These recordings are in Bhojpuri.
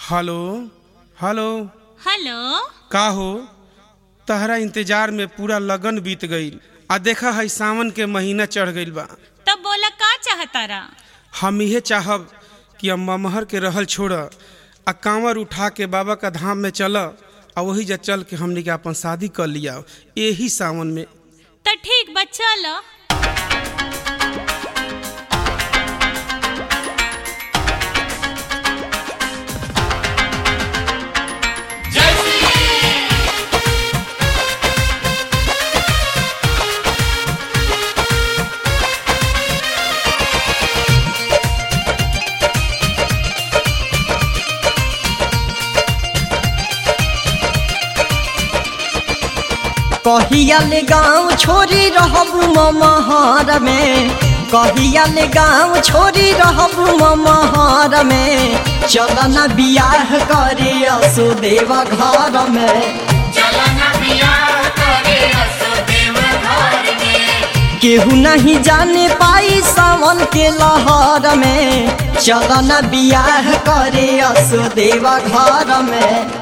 हेलो हेलो हेलो का हो तहरा इंतजार में पूरा लगन बीत गईल आ देखा है सावन के महीना चढ़ गईल बा तब बोला का चाहतारा हम इहे चाहब कि अब ममहर के रहल छोड़ आ कांवर उठा के बाबा का धाम में चल आ वही जा चल के हमने के अपन शादी कर लिया यही सावन में तो ठीक बा चलो कहिया ले गाँव छोरी रहबू ममहर में कहिया ले गाँव छोरी रहबू ममहर में चल न बियाह करे असुदेव घर में केहू नहीं जाने पाई सावन के लहर में चल न बियाह करे असुदेव घर में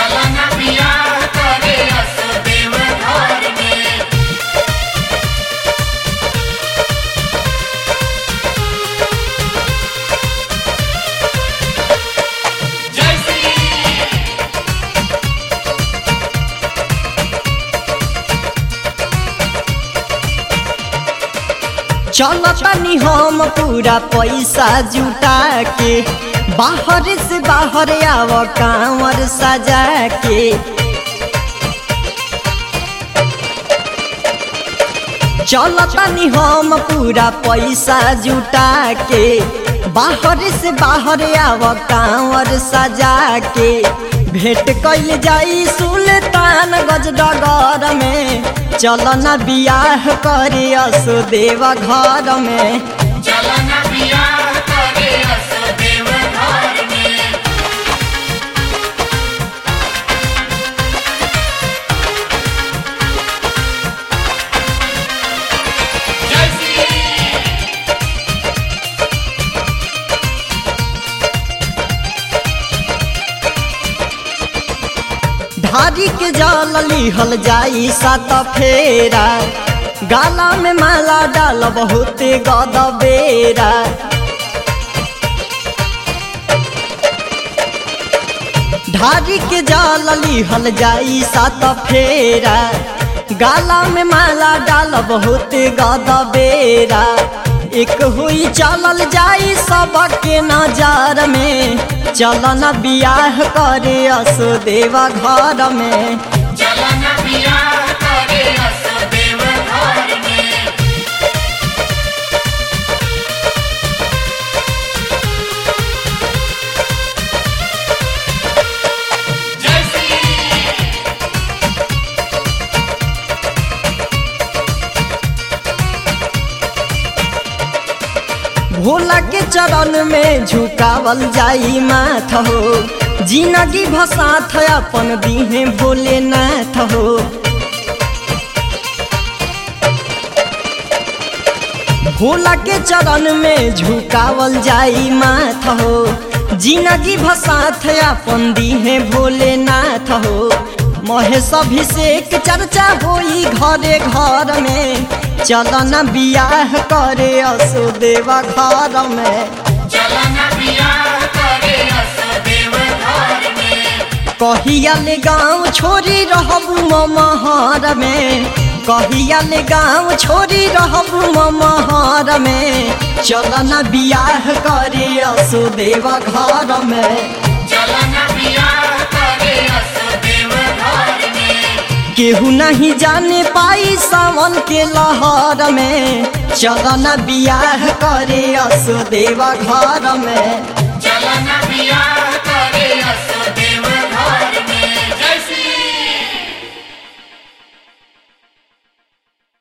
चलतनी हम पूरा पैसा जुटा के बाहर से बाहर आव कांवर सजा के चलतनी हम पूरा पैसा जुटा के बाहर से बाहर आव कांवर सजा के भेंट कैल जाई सुल्तान गजडगर में चल न बियाह करे असुदेव घर में धारी के जल लिहल जाई सात फेरा गाला में माला डाल बहुते गद बेरा धारी के जल लिहल जाई सात फेरा गाला में माला डाल बहुते गद बेरा एक हुई चलल जाई सबके नजर में चल न बियाह करे असुदेव घर में भोला के चरण में झुकावल जाई माथ हो जिंदगी भसाथ अपन दीहे भोलेनाथ हो भोला के चरण में झुकावल जाई माथ हो जिंदगी भसाथ अपन दीहे भोलेनाथ हो महेश अभिषेक चर्चा होई घरे घर में चल न बियाह करे असुदेव घर में कहिया ले गाँव छोरी रहबू ममहर में कहिया ले गाँव छोरी रहबू ममहर में चल न बियाह करे असुदेव घर में केहू नहीं जाने पाई सावन के लहर में चल न बियाह करे असुदेव घर में चलन बिया करे असदेव घर में जैसी